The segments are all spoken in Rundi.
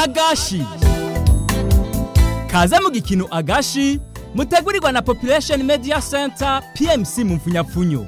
agashi kaze mu gikino agashi mutegurirwa na population media center pmc mu mfunyapfunyo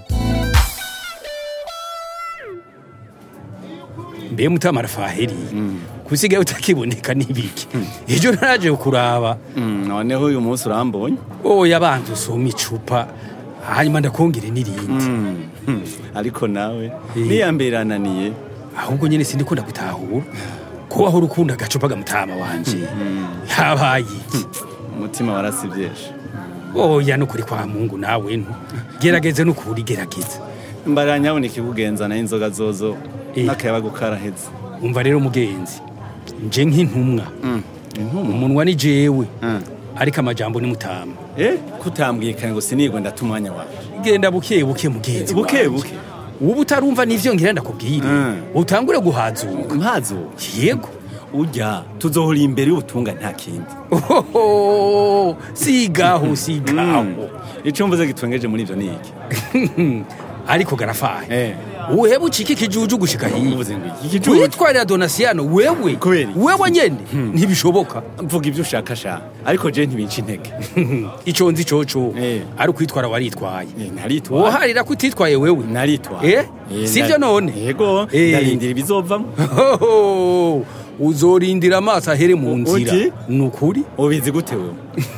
mbe mutamara faheri kusigaye utakiboneka n'ibiki ejo naraje kuraba Mm, noneho uyu munsi urambonye oya banza usoma icupa hanyuma ndakongere n'irindi Hmm, ariko nawe Eh. niyambere irananiye ahubwo nyene sindikunda gutahura ko wahora ukunda agacupa gamutama wanje yabaye iki umutima warasibyeshe oya nukuri kwa mungu nawe ntu gerageze nukuri gerageza mbara nyabona ikikugenza nayo inzoga zozo Eh. n'akayabagu karaheze umva rero mugenzi nje nk'intumwa intumwa umunwa ni jewe Mm. ariko amajambo ni mutama eh kutambwiye kare ngo sinigwe ndata umwanya wawe genda buke buke mugenzi Buke wanje. buke. ubu utarumva n'ivyo ngira ndakubwire Mm. utangure guhazuka mpazo yego urya tuzohora imbere y'ubutunga nta kindi Ohoho, sigaho sigaho icyo mvuze gitwengeje muri ivyo ni iki ariko garafaye Eh. uheba ucika ikijuju gushika hiya uvuze ngo iki gicucu witwarira donasiyano wewe Kubera iki? wewe nyene ntibishoboka mvuga ibyo ushaka sha ariko je ntibinca intege ico nzi coco Eh. ari ukwitwara waritwaye Eh, naritwaye woharira ko utitwaye wewe naritwaye Eh? sivyo none yego Eh. ndarindira ibizovamo Hoho, uzorindira amaso ahere mu nzira Uti? ni ukuri ubizi gute wewe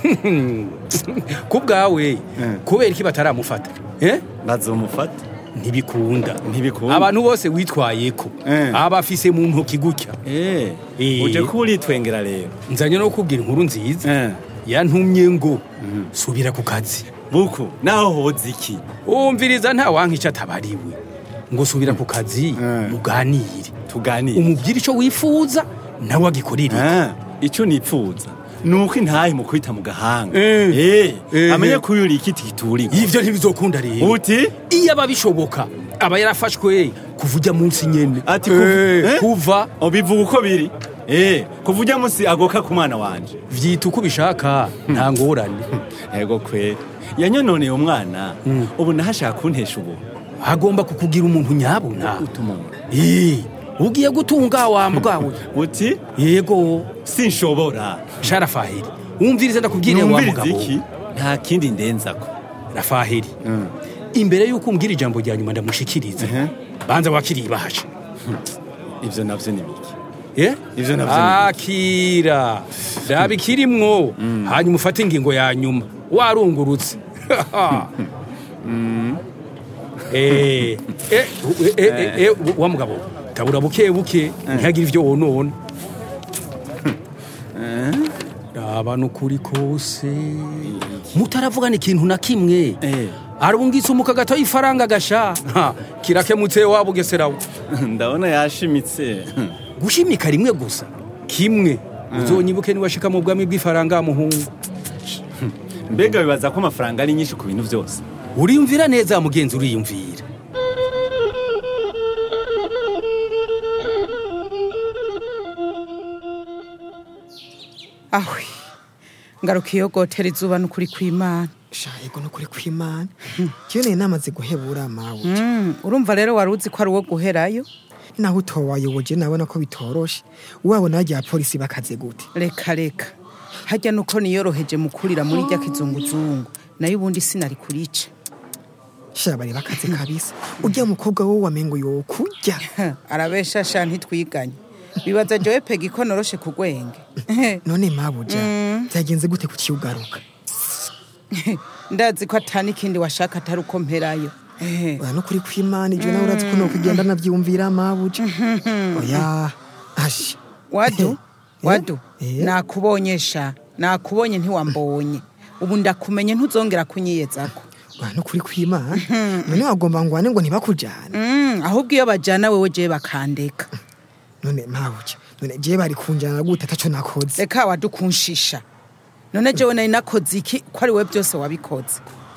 ku bwawe kubera iki bataramufata Eh? bazomufata ntibikunda Ntibikunda. abantu bose witwayeko Eh. aba afise mu ntoki gutya eh Eh. uje kuba uritwengera rero nzanye no kubwira inkuru nziza Eh. yantumye ngo subira ku kazi buku naho hoza iki umviriza nta wanka icyo atabariwe ngo subira ku kazi Eh. muganire tuganire umubwire icyo wifuza nawe agikorere Ah, icyo nipfuza ni uko intahe mu kwita mu gahanga Eh. Eh, Eh. amenye ko uyu uri ikiti giturirwa ivyo ntibizokunda rero uti iyo aba bishoboka aba yarafashwe kuva ujya munsi nyene ati Eh, kuva- eh? kuva ubivuga uko biri eh kuva ujya munsi agoka ku mwana wanje vyita uko ubishaka nta ngorane yego kweri yanyononeye umwana ubu nahashaka kuntesha ubu agomba kukugira umuntu nyabuna utumura Eh, ugiye gutunga wambwawe uti yego sinshobora sharafaheri wumvirize ndakubwire wa numviriza mugabo iki nta kindi ndenzako rafaheri imbere y'uko umbwira ijambo rya nyuma ndamushikiriza Mhm. banza wakiriye ibahasha ivyo navyo ni biki Eh? Ivyo navyo ni biki? akira raba ikirimwo hanyuma ufate ingingo ya nyuma warungurutse Eh, eh, eh, eh, eh, wa mugabo tabura buke buke ntihagire ivyo wonona raba nukuri kose mutaravugana ikintu na kimwe Eh. arungitse umuka gato y'ifaranga gasha Ha, kirakemutse wabugeserawe ndabona yashimitse gushimika rimwe gusa kimwe uzonyibuke niwashika mu bwami bw'ifaranga muhungu mbega bibaza ko amafaranga ari nyinshi ku bintu byose uriyumvira neza mugenzi uriyumvira ahwe ngaruka iyo gotera izuba n'ukuri kw'imana shayego nukuri kw'imana kiyo nari namaze guhebura mawe Mm, urumva rero wari uzi ko ari uwo guherayo naho utowayoboje nabona ko bitoroshe wabona rya polisi bakaze gute reka reka harya nuko niyoroheje mu kurira muri rya kizunguzungu nayo ubundi sinari kurica sha bari bakaze kabisa urya mukobwa wowe wamengo yokurya arabesha sha ntitwiganye bibaza jowe pega ko noroshe ku gwenge none mabuja byagenze gute kukiugaruka ndazi ko atani ikindi washaka atari uko mperayo Eh, oya nukuri kw'imana ivyo nawe urazi ko nokugenda navyumvira mabuja oya ashi wadu wadu Eh? nakubonye sha nakubonye ntiwambonye ubu ndakumenye ntuzongera kunyiyezako oya nukuri kw'imana none wagomba ngwane ngo ntibakujane Mm, ahubwo iyo bajana wewe jewe bakandeka none mabuja none jewe bari kunjana gute ataco nakoze reka wadukunshisha none jewe nari nakoze iki ko ari we byose wabikoze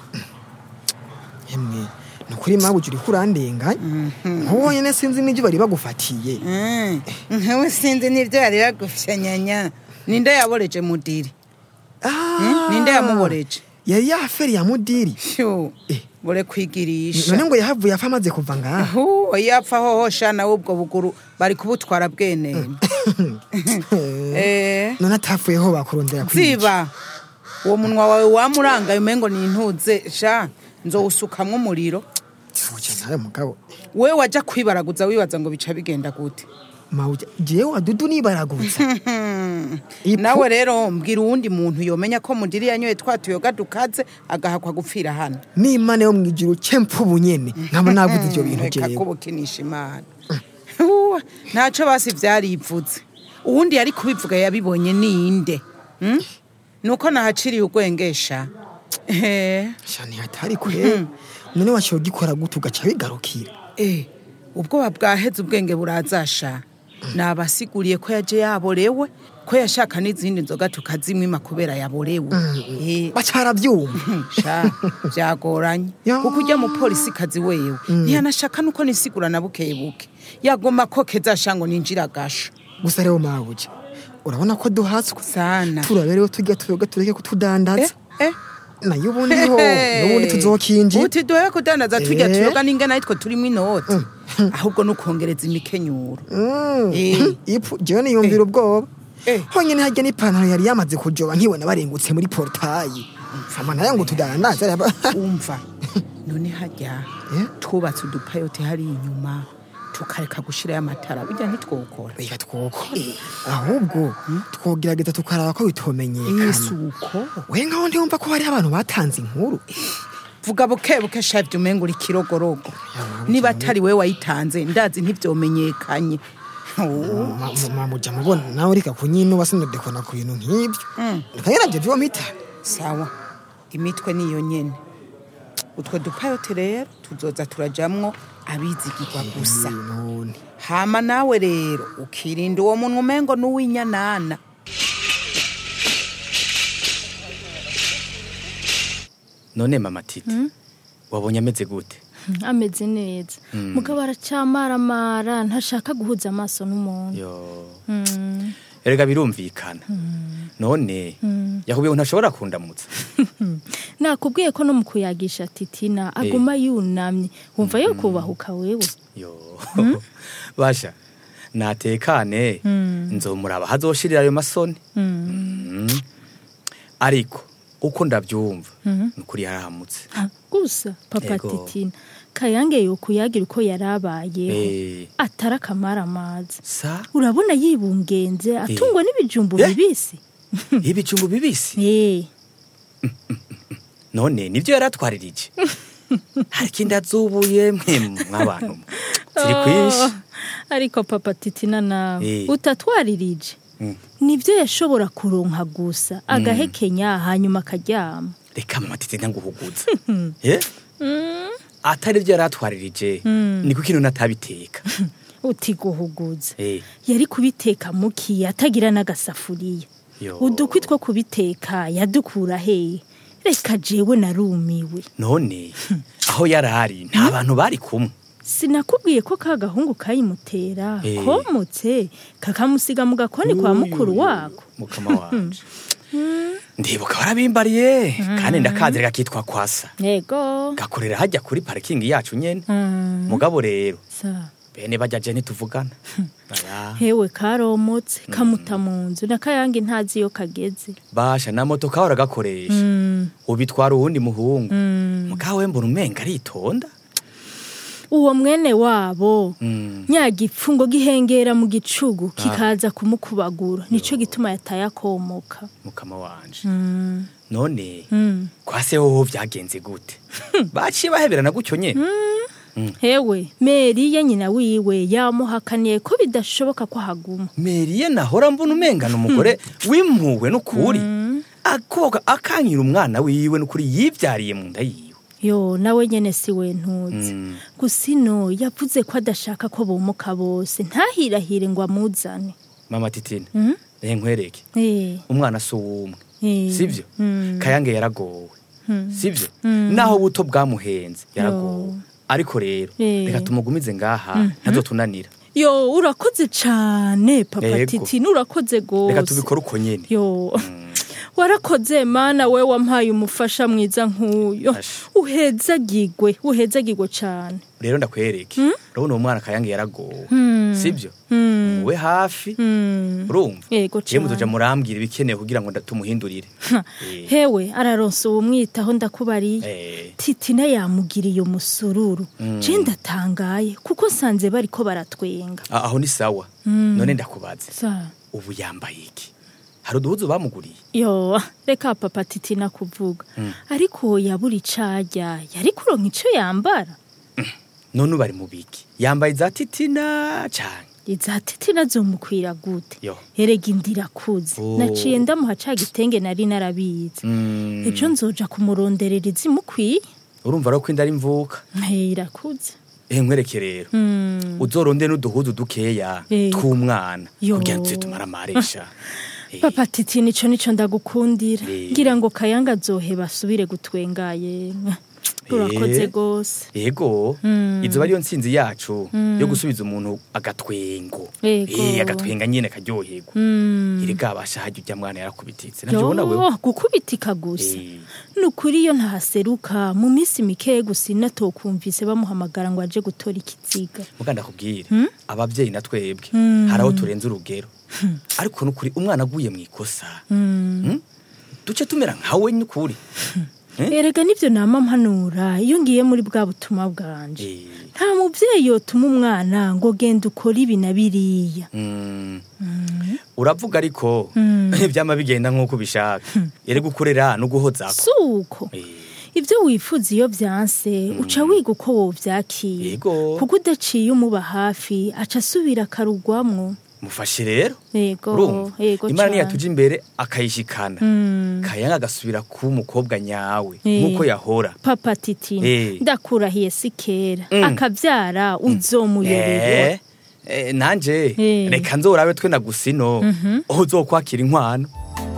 emwe nukuri mabuja uriko urandenganya nk'uwo nyene sinzi n'ivyo bari bagufatiye Mm, nkawe sinzi n'ibyo yari yagufyanyanya ninde yaboreje mudiri Ah, ninde yamuboreje yari yaferi ya mudiri Phew, Eh. bore kwigirisha none ngo yahavuye apfa amaze kuva ngaha Hu, yapfa hoho sha nawe ubwo buguru bari kubutwara bwene eh none atavuyeho bakurondera kwica ziba uwo munwa wawe wamurangaye umengo ni intuze sha nzowusukamwo umuriro Fuja nawe mugabo we waja kwibaraguza wibaza ngo bica bigenda gute mawuja jewe wadudu nibaragutsa Ipu- nawe rero mbwira uwundi muntu yomenya ko mudiri yanyoye twa tuyoga dukaze agahakwa gupfira hano n'imana yo mwijuru cempa ubunyene nkaba navuze ivyo bintu reka jewe kubukinisha imana Uwa, ntaco basi vyarivuze uwundi yari kubivuga yabibonye ninde Hmm? nuko nahaciriye urwengesha Eh, shani hatari kwe none waciye ugikora gute ugaca bigarukira eh, ubwoba bwaheze ubwenge burazasha nabasiguriye ko yaje yaborewe ko yashaka n'izindi nzoga tukazimwima kubera yaborewe Eh, bacaravyumva sha byagoranye Ya. kuko ujya mu polisi kazi wewe ntiyanashaka nuko nisigura na buke buke yagomba ko keza ngo ninjira agasho gusa rero mawuja urabona ko duhatswe sana turaberewe turya tuyoga tureke eh, kutudandaza eh. nayo ubundi ho n'ubundi tuzokinjira uti duhe kudandaza turya Eh. tuyoga n'ingana yitwo turimo inoti ahubwo nukongereza imikenyuro Eh. ipu jewe niyumvira ubwoba Eh. honyene harya n'ipantaro yari yamaze kujoba nkibona barengutse muri portayi fama nayo ngo tudandaza reba umva none hajya Eh? twubatse udupayote hari inyuma tukareka gushirayo amatara bijya ntitwokora reka twoko ahubwo twogerageza tukaraba ko bitomenyekana isuko we nkaho ntiyumva ko hariho abantu batanze inkuru vuga buke buke shavye umenga uri kirogorogo niba atari we wayitanze ndazi ntivyomenyekanye Oh, mamuja mubona nawe reka kunyinuba sinodekona ku bintu nk'ibyo nkayeravyo vyo mita sawa imitwe niyo nyene utwo dupayote rero tuzoza turajamwo abizigirwa gusa none hama nawe rero ukirinda uwo munwa umengo n'uw'inyanana none mama titi wabonye ameze gute ameze neza mugabo aracamaramara ntashaka guhuza amaso n'umuntu yo Mm. erega birumvikana none yakubwiye ko ntashobora kundamutsa nakubwiye ko no mu kuyagisha titina aguma yunamye wumva yo kubahuka wewe yo basha natekane nzomuraba hazoshirira ayo masoni Mm. ariko uko ndabyumva ni ukuri yarahamutse Ha, gusa papa Ego. titina kayange yokuyagira uko yarabayeho Eh, atari akamaramaza sa urabona yibungenze atungwa n'ibijumbu Eh. bibisi ibijumbu bibisi Eh, none nibyo yaratwaririje hari ikindi azubuye mwe mw'abantu ziri kwinshi ariko papa titina nawe Eh. utatwaririje Mm. nibyo yashobora kuronka gusa agahekenya hanyuma akaryama reka mama titi ntanguhuguza Eh? atari byo yaratwaririje niko ikintu natabiteka uti guhuguza Eh, yari kubiteka mukiye atagira n'agasafuriya yo. udukwi two kubiteka yadukura hehe reka jewe narumiwe none aho yari ari nta bantu bari kumwe sinakubwiye ko ka gahungu kayimutera Eh. komotse kakamusiga mu gakoni kwa mukuru wako mukama wanje ndibuka warabimbariye kandi ndakazi reka kitwa kwasa yego gakorera hajya kuri parikingi yacu nyene Mm, mugabo rero sa bene bajya je ntituvugana Aya, hewe karomotse kamuta mu nzu nakayange ntazi iyo kageze basha na moto kahora gakoresha Mm, ubitwara uwundi muhungu mm. mugawe mbona umenga aritonda uwo mwene wabo Mm. nyagipfungo gihengera mu gicugu kikaza kumukubagura nico gituma yataye akomoka mukama wanje Mm, none mm. kwa se hoho vyagenze gute baciye baheberana gutyo nyene hewe meriye nyina wiwe yamuhakaniye ko bidashoboka ko haguma meriye nahora mbona umengana umugore wimpuwe n'ukuri akoga akankira umwana wiwe n'ukuri yivyariye mu nda yiwe yo nawe nyene si we ntuzi Mm. gusa ino yavuze ko adashaka ko bomoka bose ntahirahire ngo amuzane mama titina Mm? rehe nkwereke Eh, umwana si uwumwe eh. sivyo Mm. kayange yaragowe sivyo Mm. naho buto bwamuhenze yaragowe ariko rero Eh. reka tumugumize ngaha ntazotunanira yo urakoze cane papa Yego. titi nurakoze gose reka tubikore uko nyene yo warakoze mana we wampaye umufasha mwiza nk'uyo Asha. uhezagigwe uhezagigwe cane rero ndakwereke urabona uwo mwana kayange yaragowe sibyo muwe hafi urumva Yego je cane. muzoja murambwira ibikenewe kugira ngo tumuhindurire Eh, hewe araronsa uwumwitaho ndakubariye eh, titina yamugiriye umusururu je ndatangaye kuko nsanze bariko baratwenga a- aho ni sawa none ndakubaze Sa- ubu yambaye iki hari uduhuzu bamuguriye yo reka papa titina kuvuga ariko yabura icarya yari kuronka ico yambara none ubu ari mu biki yambaye za titina cane iza titina zomukwira gute yo erega indira kuze Oh. naciye ndamuha ca gitenge nari narabizi Mm, ejo nzoja kumuronderera izimukwiye urumva rero ko inda ari mvuka Hey, irakuze eh nkwereke rero Mm. uzoronde n'uduhuzu dukeya Eh. tw'umwana Yo. kugira ngo tuze tumara amaresha Eh, papa titi nico nico ndagukundira Eh. ngira ngo kayanga azohe basubire gutwengaye urakoze Eh. gose yego izo ariyo ntsinzi yacu yo gusubiza umuntu agatwengo Yego. Eh, agatwenga nyine karyoherwa erega abasha hajya ujya mwana yarakubititse navyo yo ubona wewe gukubitika gusa Eh. nukuri iyo ntahaseruka mu minsi mikeya gusa inatokumvise bamuhamagara ngo aje gutora ikiziga muga ndakubwire abavyeyi na twebwe hari aho turenze urugero ariko nukuri umwana aguye mu ikosa Mm? duce tumera nkawe n'ukuri Eh? erega nivyo nama mpanura iyo ngiye muri bwa butumwa bwanje Eh, nta muvyeyi yotuma umwana ngo genda ukora ibi na biriya mm. uravuga ariko vyama bigenda nk'uko ubishaka erega ukorera no guhozako suko Eh, ibyo wifuza iyo byanse uca wiga uko wovyakira Yego. kuko udaciye umuba hafi aca asubira akarugwamwo mufashe rero yego urumva yego imana cane. niyatuja imbere akayishikana Mm. kayanga agasubira kuba umukobwa nyawe Eh. nk'uko yahora papa titina Eh. ndakurahiye si kera Mm. akavyara uzomuyoberwa Eh, eh, nanje Eh. reka nzorabe twe na gusino aho uzokwakira inkwano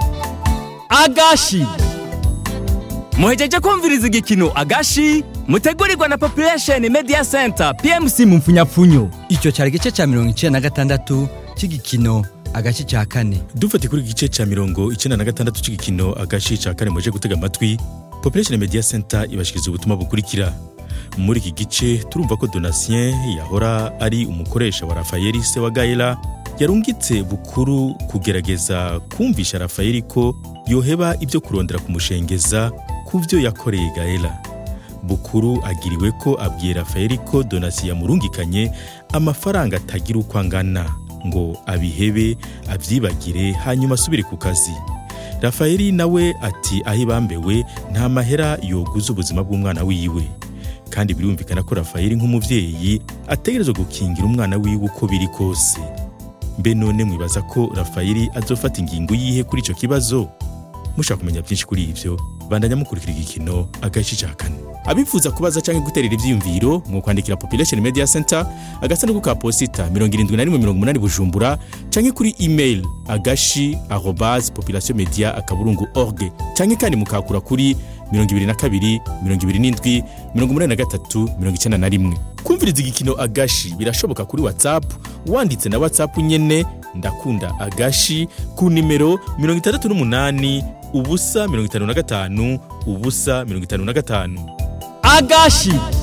agashi muhejeje kumviriza igikino agashi mutegurirwa na population media center pmc mu mfunyapfunyo icyo cyari igice cya mirongo icyenda na gatandatu cy'igikino agace cya kane dufate kuri igice cya mirongo icyenda na gatandatu cy'igikino agashi cya kane muje gutega amatwi population media center ibashikiriza ubutumwa bukurikira muri iki gice turumva ko donatien yahora ari umukoresha wa rafayeli se wa gaela yarungitse bukuru kugerageza kumvisha rafayeli ko yoheba ibyo kurondera kumushengeza ku byo yakoreye gaela bukuru agiriwe ko abwiye rafayeli ko donasi yamurungikanye amafaranga atagira uko angana ngo abihebe abyibagire hanyuma asubire ku kazi rafayeli nawe ati aho ibambewe nta mahera yoguza ubuzima bw'umwana wiwe kandi birumvikana ko rafayeli nk'umubyeyi ategerezwa gukingira umwana wiwe uko biri kose mbe none mwibaza ko rafayeli azofata ingingo yihe kuri icyo kibazo mushaka kumenya byinshi kuri ibyo bandanya mukurikira igikino agace cya kane abifuza kubaza cyangwa guterera ibyiyumviro mu kwandikira population media center agasanduku ka posita mirongo irindwi na rimwe mirongo umunani bujumbura cyangwa kuri email agashi arobase population media akaburungu org cyangwa kandi mukakura kuri mirongo ibiri na kabiri mirongo ibiri n'indwi mirongo umunani na gatatu mirongo icyenda na rimwe kumviriza igikino agashi birashoboka kuri whatsapp wanditse na whatsapp nyene ndakunda agashi ku nimero mirongo itandatu n'umunani ubusa mirongo itanu na gatanu ubusa mirongo itanu na gatanu agashi